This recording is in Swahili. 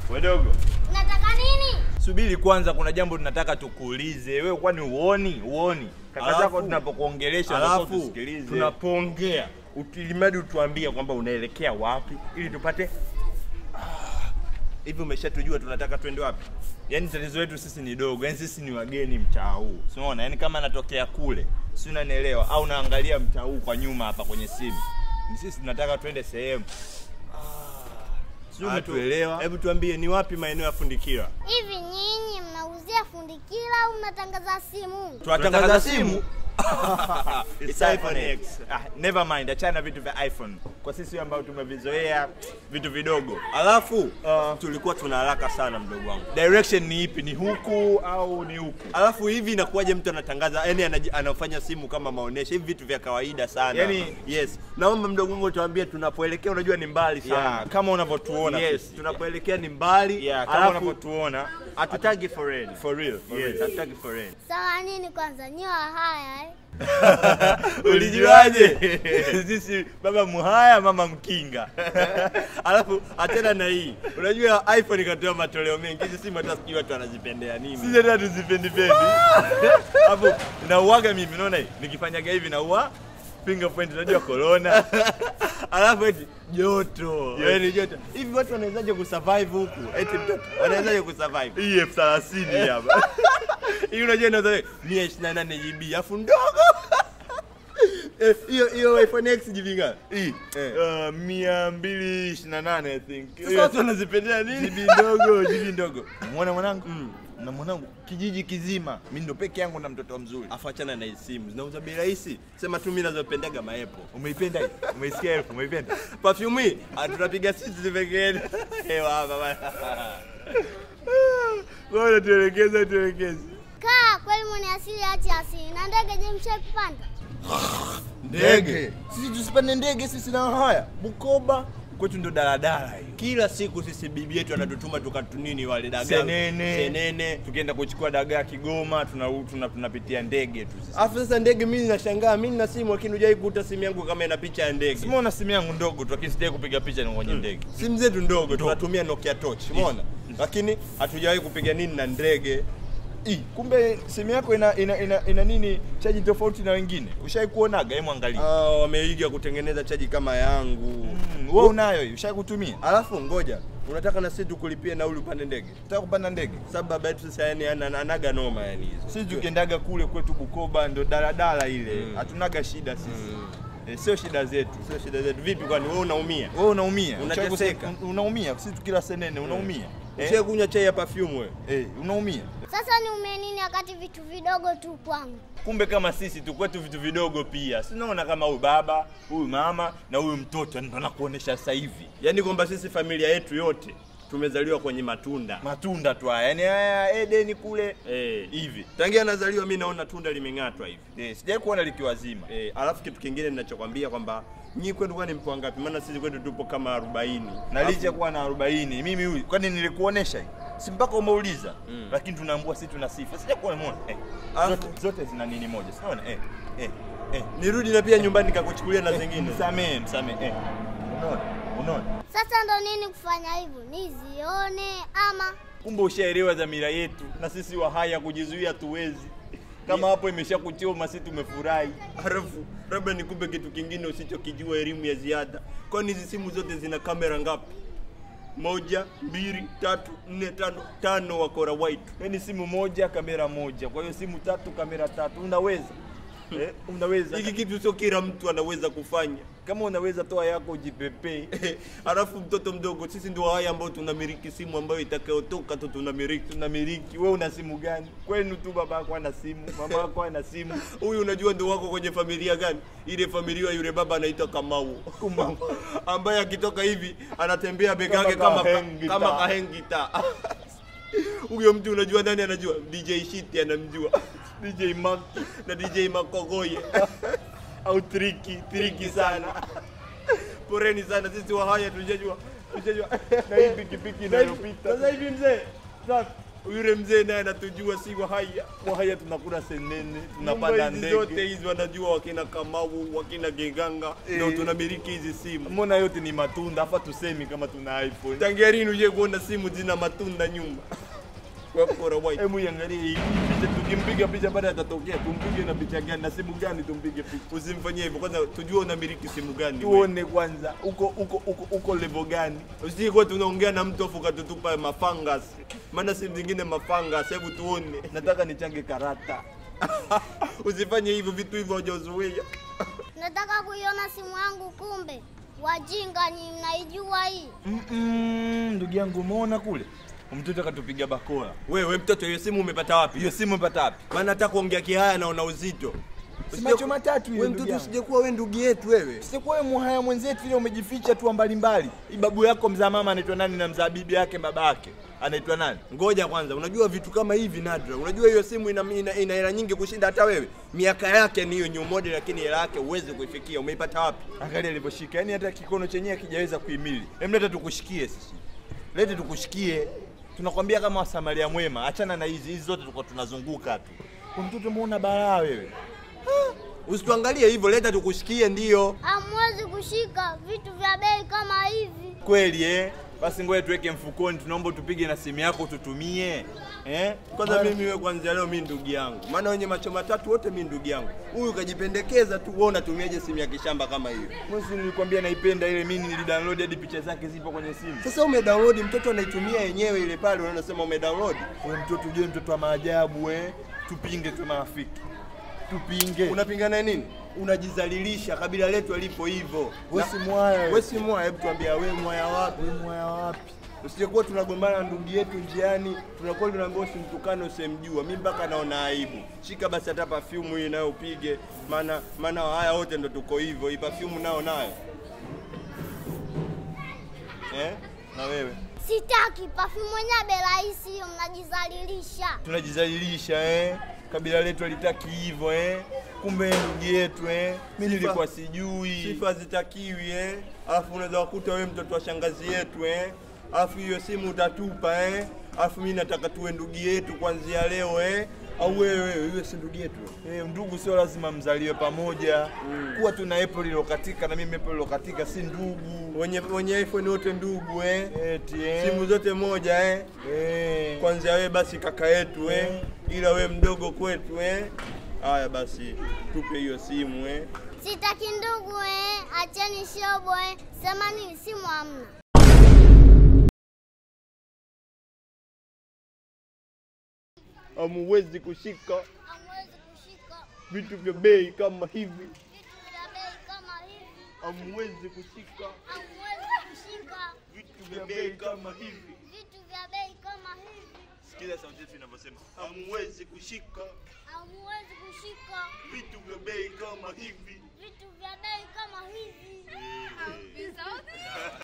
Wadogo, Nataka nini? subiri kwanza, kuna jambo tunataka tukuulize. Wewe kwani uoni? Uoni kaka Alafu- zako tunapokuongelesha unataka Alafu tusikilize. tunapoongea ukilimadi utuambie kwamba unaelekea wapi ili tupate Ah, hivi umeshatujua tunataka twende wapi? Yaani tatizo letu sisi ni dogo, yaani sisi ni wageni mtaa huu, si unaona? Yaani kama natokea kule, si unanielewa? Au naangalia mtaa huu kwa nyuma hapa kwenye simu, ni sisi tunataka twende sehemu, si Ah, umetuelewa? Hebu tuambie ni wapi maeneo ya Fundikira? Hivi nyinyi mnauzia fundikila au mnatangaza simu? Tunatangaza simu. It's iPhone X. Ah, never mind, achana vitu vya iPhone. Kwa sisi ambao tumevizoea vitu vidogo. Alafu uh, tulikuwa tuna haraka sana mdogo wangu. Direction ni ipi? Ni huku au ni huku? Alafu hivi inakuwaje mtu anatangaza yani anaji- anafanya simu kama maonesho hivi vitu vya kawaida sana. Yani- yes. Naomba mdogo wangu tuambie tunapoelekea unajua ni mbali sana. Yeah, kama unavyotuona Yes, sisi. tunapoelekea ni mbali. Yeah, kama alafu unavyotuona hatutagi foreign. for real, for Yes, real. hatutagi foreign. Sawa nini kwanza? Nyiwa haya eh? Ulijuaje? Sisi baba Muhaya, mama Mkinga. Alafu achana na hii. Unajua iPhone ikatoa matoleo mengi. Hizi simu hata sijui watu wanazipendea nini. Sisi hata tuzipendi pendi. Hapo nauaga mimi, unaona hii? Nikifanyaga hivi naua fingerprint, unajua corona. Alafu eti joto. Yes. Yaani joto. Hivi watu wanawezaje kusurvive huku? Eti mtoto anawezaje kusurvive? Hii elfu thelathini hapa. Hii unajua inaweza 128 GB afu ndogo. Eh, Hiyo hiyo iPhone X GB ngapi? Hii Eh. uh, mia mbili ishirini na nane I think. Sasa watu wanazipendea nini? jibi ndogo, jibi ndogo. Muona mwanangu? Na mwanangu kijiji kizima, mimi ndo peke yangu na mtoto mzuri. Afu achana na hizi simu. Zinauza bei rahisi. Sema tu mimi nazopendaga maepo. Umeipenda hii? Umeisikia elfu? Umeipenda? Perfume hii ah, tunapiga sisi pekee. Hewa hapa bana. Bora tuelekeze, tuelekeze. Kaa kweli mwenye asili achi asili. Na ndege je mshai kupanda? Ndege. Sisi tusipande ndege sisi na haya. Bukoba kwetu ndo daladala hiyo. Kila siku sisi bibi yetu anatutuma tukatunini wale dagaa. Senene. Senene. Tukienda kuchukua dagaa Kigoma, tuna tuna tunapitia ndege tu sisi. Alafu sasa ndege mimi nashangaa, mimi nina simu lakini hujai kukuta simu yangu kama ina picha ya ndege. Simuona simu yangu ndogo tu, lakini sijai kupiga picha ni kwenye ndege. Simu zetu ndogo tunatumia Nokia Touch, umeona? Lakini hatujawahi kupiga nini na ndege. Ii, kumbe simu yako ina ina, ina, ina nini chaji tofauti na wengine. Ushai kuonaga? Hebu angalia. Ah, wameiga kutengeneza chaji kama yangu. Mm, wewe unayo hiyo? Ushai kutumia? Alafu ngoja, unataka na sisi tukulipie nauli upande ndege? Unataka kupanda ndege? Sababu baba yetu sasa yani ana- anaga noma yani hizo. Sisi tukiendaga kule kwetu Bukoba ndo daladala ile. Mm. Hatunaga shida sisi. Mm. Eh, sio shida zetu. Sio shida zetu. Vipi kwani wewe unaumia? Wewe unaumia. Ushai Unateseka. kuse- un- Unaumia. Sisi tukila senene unaumia. Ushawahi Eh? kunywa chai ya perfume wewe? Eh, unaumia. Sasa niume nini wakati vitu vidogo tu kwangu? Kumbe kama sisi tu kwetu vitu vidogo pia. Sinaona kama huyu baba, huyu mama na huyu mtoto ndo nakuonesha sasa hivi. Yaani kwamba sisi familia yetu yote tumezaliwa kwenye matunda. Matunda tu haya. Yaani haya Edeni kule Eh, hivi. tangia nazaliwa mimi naona tunda limeng'atwa hivi. Eh, sijai kuona likiwa zima. Eh, alafu kitu kingine ninachokwambia kwamba nyinyi kwenu kwani mpo wangapi? Maana sisi kwetu tupo kama 40. na licha ya kuwa na 40 mimi huyu kwani nilikuonesha hii si mpaka umeuliza Mm. lakini tunaambua sisi tuna sifa sija kuwa umeona eh, Alafu- zote, zote zina nini moja sinaona eh, eh, eh. Nirudi na pia nyumbani nikakuchukulia na zingine. msamee msamee eh. unaona unaona Sasa ndo nini kufanya hivyo? Nizione ama kumbe ushaelewa dhamira yetu na sisi wahaya kujizuia tuwezi kama hapo imesha kuchoma sisi tumefurahi Halafu labda nikupe kitu kingine usichokijua, elimu ya ziada. Kwani hizi simu zote zina kamera ngapi? Moja, mbili, tatu, nne, tano, tano wakora white. yaani simu moja kamera moja kwa hiyo simu tatu kamera tatu unaweza eh, unaweza Hiki kitu sio kila mtu anaweza kufanya. kama unaweza toa yako ujipepee Halafu mtoto mdogo, sisi ndio haya ambao tunamiliki simu ambayo itakayotoka tu tunamiliki. tunamiliki. Wewe una simu gani? Kwenu tu baba yako ana simu, mama yako ana simu. Huyu unajua ndio wako kwenye familia gani? Ile familia yule baba anaitwa Kamau. Kumau. ambaye akitoka hivi anatembea bega Kama yake kama kahengita. kama kahengita. Huyo mtu unajua nani anajua? DJ Shiti anamjua. DJ Mark na DJ Makogoye. Au triki, triki sana. Poreni sana sisi wa haya tujajua. Tujajua. Na hii pikipiki Na hivi- inayopita. Sasa hivi mzee, sasa Yule mzee naye anatujua, si Wahaya. Wahaya tunakula senene, Nyumba tunapanda hizi zote ndege. hizi wanajua, wakina Kamau, wakina Genganga ndio Eh. tunamiliki hizi simu. Mbona yote ni matunda, hapa tusemi kama tuna iPhone. Tangia lini uje kuona simu zina matunda nyumba? Wakora white. Hebu iangalie hii picha, tukimpiga picha baada atatokea, tumpige na picha gani na simu gani tumpige picha? Usimfanyie hivyo kwanza, tujue unamiliki simu gani. wewe. Tuone kwanza uko uko uko uko level gani? Usije kwa tunaongea na mtu afu katutupa mafangas, maana simu zingine mafangas. Hebu tuone. Nataka nichange karata. Usifanye hivyo, vitu hivyo hujazoea. Nataka kuiona simu yangu, kumbe wajinga ni mnaijua hii. Mm-mm, ndugu yangu umeona kule mtoto akatupiga bakora. Wewe mtoto, hiyo simu umepata wapi? Hiyo simu umepata wapi? Maana hata kuongea kihaya naona uzito. Si macho matatu hiyo Wewe ndugu mtoto, yangu. usije kuwa wewe ndugu yetu wewe. Sikuwa wewe muhaya mwenzetu ile umejificha tu mbalimbali. Babu yako mzaa mama anaitwa nani na mzaa bibi yake baba yake anaitwa nani? Ngoja kwanza, unajua vitu kama hivi nadra. Unajua hiyo simu ina ina, ina hela nyingi kushinda hata wewe. Miaka yake ni hiyo new model, lakini hela yake huwezi kuifikia. Umeipata wapi? Angalia alivyoshika, yaani hata kikono chenyewe hakijaweza kuhimili. Hem, leta tukushikie sisi, lete tukushikie. Tunakwambia kama wasamaria mwema, achana na hizi hizi zote, tulikuwa tunazunguka tu. Kwa mtoto muona balaa wewe. Usituangalie hivyo, leta tukushikie. Ndio Hamwezi kushika vitu vya bei kama hivi. Kweli eh? Basi ngoja tuweke mfukoni, tunaomba tupige na simu yako tutumie. Eh? kwanza Mara- mimi wewe kwanza leo mimi ndugu yangu, maana wenye macho matatu wote mimi ndugu yangu. Huyu kajipendekeza tu, wewe unatumiaje simu ya kishamba kama hiyo? Mwezi nilikwambia naipenda ile, mimi nilidownload hadi picha zake zipo kwenye simu. Sasa umedownload, mtoto anaitumia yenyewe ile pale, unasema umedownload. Wewe mtoto ujue mtoto wa maajabu eh? Tupinge tu marafiki. Tupinge. Unapingana nini? Unajizalilisha, kabila letu alipo hivyo. Wewe Na- si mwaya wewe. Wewe si mwaya, hebu tuambia wewe mwaya wapi? Wewe mwaya wapi? Usijekuwa tunagombana na ndugu yetu njiani, tunakuwa tunaambiwa usimtukane usemjua. Mimi mpaka naona aibu. Shika basi hata perfume hii nayo upige, maana maana haya wote ndo tuko hivyo. Hii perfume nao nayo Eh? Na wewe? Sitaki perfume mwenyewe bei rahisi hiyo, mnajizalilisha. Tunajizalilisha eh? Kabila letu alitaki hivyo eh? Kumbe ndugu yetu eh? Mimi Sifa- nilikuwa sijui. sifa zitakiwi eh. Alafu unaweza kukuta wewe mtoto wa shangazi yetu eh. Alafu hiyo simu utatupa eh. Alafu mimi nataka tuwe ndugu yetu kuanzia leo eh. Au wewe wewe wewe si ndugu yetu? Eh, ndugu sio lazima mzaliwe pamoja. Kuwa tuna Apple ilokatika na mimi Apple ilokatika si ndugu. Wenye wenye iPhone wote ndugu eh. Eti eh? Simu zote moja eh. eh. Kwanza wewe basi kaka yetu eh. Ila we mdogo kwetu eh. Haya basi tupe hiyo simu eh. Sitaki ndugu eh, acheni shobo eh. Sema nini, simu hamna. Hamuwezi kushika Hamwezi kushika vitu vya bei kama hivi. vitu vya bei kama hivi. Hamuwezi kushika Hamwezi kushika vitu vya bei kama hivi. vitu vya bei kama hivi. Sikiza sauti yetu inavyosema. Hamuwezi kushika Hamwezi kushika vitu vya bei kama hivi. vitu vya